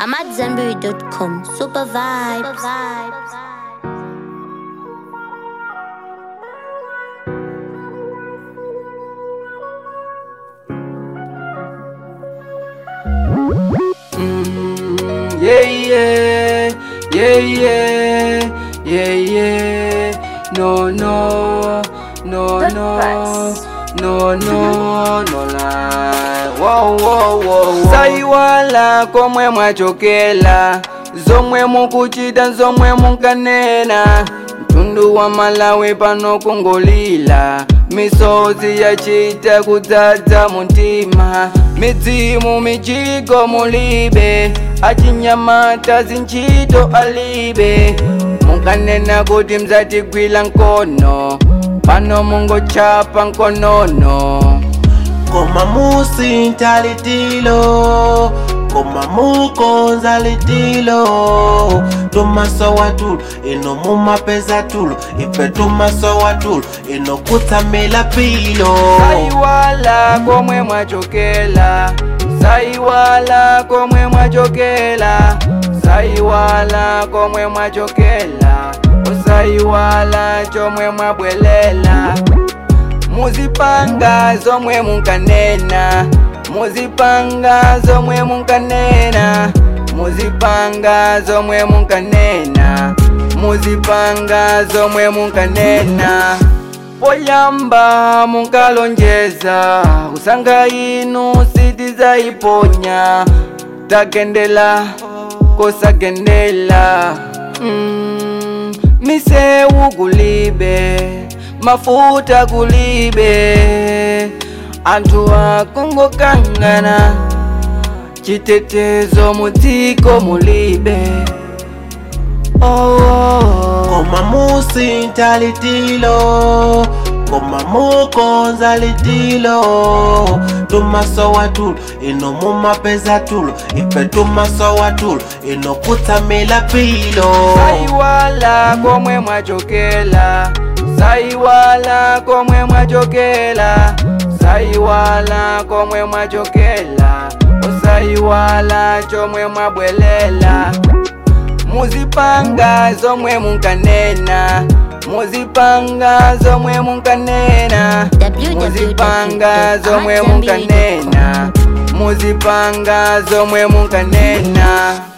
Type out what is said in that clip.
I'm at Zenberry.com. Super vibes. Yeah, yeah, yeah, yeah, yeah, yeah. No, no, no, no, no, no, no lie. Whoa, whoa, whoa, whoa. Saiwala komwe mwachokela zomwe mukuchita zomwe munkanena mtundu wa malawi pano kungolila misozi yachita kudzadza muntima midzimu mijigo mulibe achinyamata zinchito alibe munkanena kuti mzatigwila nkono pano mungochapa nkonono koma musinta litilo koma mukonza litilo tumasowa tulo ino mumapeza tulo ife tumasowa tulo ino kutsamila pilo saiwala komwe mwachokela saiwala komwe mwachokela saiwala komwe mwachokela usaiwala chomwe mwabwelela muzipanga zomwe munkanena muzipanga zomwe munkanena muzipanga zomwe munkanena muzipanga zomwe munkanena poyamba munkalonjeza kusanga inu sitizaiponya tagendela kosagendela mm, misewu kulibe mafuta kulibe anthu akungokangana chitetezo mudziko mulibe oh, oh. koma musinta litilo koma mukonza litilo tumasowa tulo ino mumapeza tulo ife tumasowa tulo ino kutsamila pilo saiwala komwe mwachokela saiwala komwe mwachokela saiwala komwe mwachokela usaiwala chomwe mwabwelela muzipanga zomwe munkanena muzipanga zomwe munkanena muzipanga zomwe munkanena muzipanga zomwe munkanena